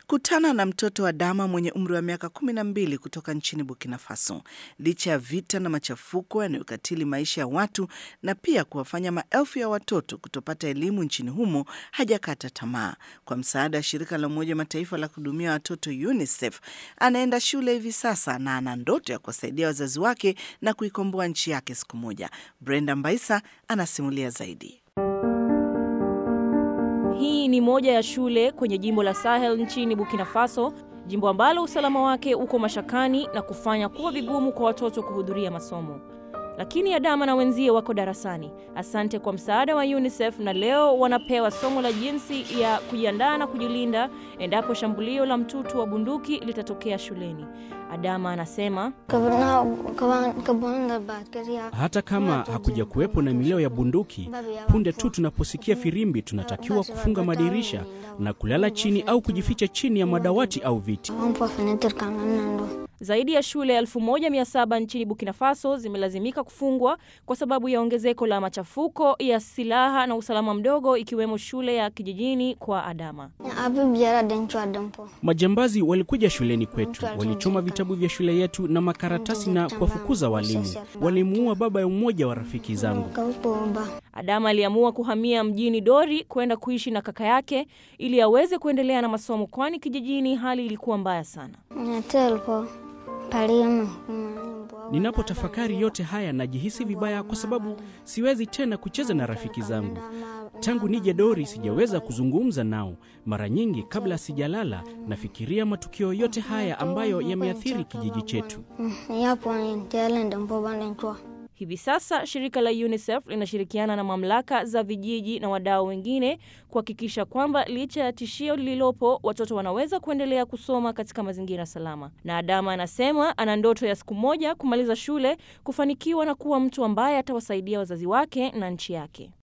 Kutana na mtoto wa Dama mwenye umri wa miaka kumi na mbili kutoka nchini Burkina Faso. Licha ya vita na machafuko yanayokatili maisha ya watu na pia kuwafanya maelfu ya watoto kutopata elimu nchini humo, hajakata tamaa. Kwa msaada wa shirika la Umoja Mataifa la kuhudumia watoto UNICEF, anaenda shule hivi sasa na ana ndoto ya kuwasaidia wazazi wake na kuikomboa nchi yake siku moja. Brenda Mbaisa anasimulia zaidi. Hii ni moja ya shule kwenye jimbo la Sahel nchini Burkina Faso, jimbo ambalo usalama wake uko mashakani na kufanya kuwa vigumu kwa watoto kuhudhuria masomo. Lakini Adama na wenzie wako darasani, asante kwa msaada wa UNICEF, na leo wanapewa somo la jinsi ya kujiandaa na kujilinda endapo shambulio la mtutu wa bunduki litatokea shuleni. Adama anasema hata kama hakuja kuwepo na milio ya bunduki, punde tu tunaposikia firimbi, tunatakiwa kufunga madirisha na kulala chini au kujificha chini ya madawati au viti. Zaidi ya shule 1700 nchini Burkina Faso zimelazimika kufungwa kwa sababu ya ongezeko la machafuko ya silaha na usalama mdogo, ikiwemo shule ya kijijini kwa Adama. Majambazi walikuja shuleni kwetu, walichoma vitabu vya shule yetu na makaratasi na kuwafukuza walimu. Walimuua baba ya mmoja wa rafiki zangu. Adama aliamua kuhamia mjini Dori kwenda kuishi na kaka yake ili aweze kuendelea na masomo, kwani kijijini hali ilikuwa mbaya sana. Ninapotafakari yote haya najihisi vibaya kwa sababu siwezi tena kucheza na rafiki zangu. Tangu nije Dori sijaweza kuzungumza nao. Mara nyingi kabla sijalala nafikiria matukio yote haya ambayo yameathiri kijiji chetu. Hivi sasa shirika la UNICEF linashirikiana na mamlaka za vijiji na wadau wengine kuhakikisha kwamba licha ya tishio lililopo, watoto wanaweza kuendelea kusoma katika mazingira salama. Na Adama anasema ana ndoto ya siku moja kumaliza shule, kufanikiwa na kuwa mtu ambaye atawasaidia wazazi wake na nchi yake.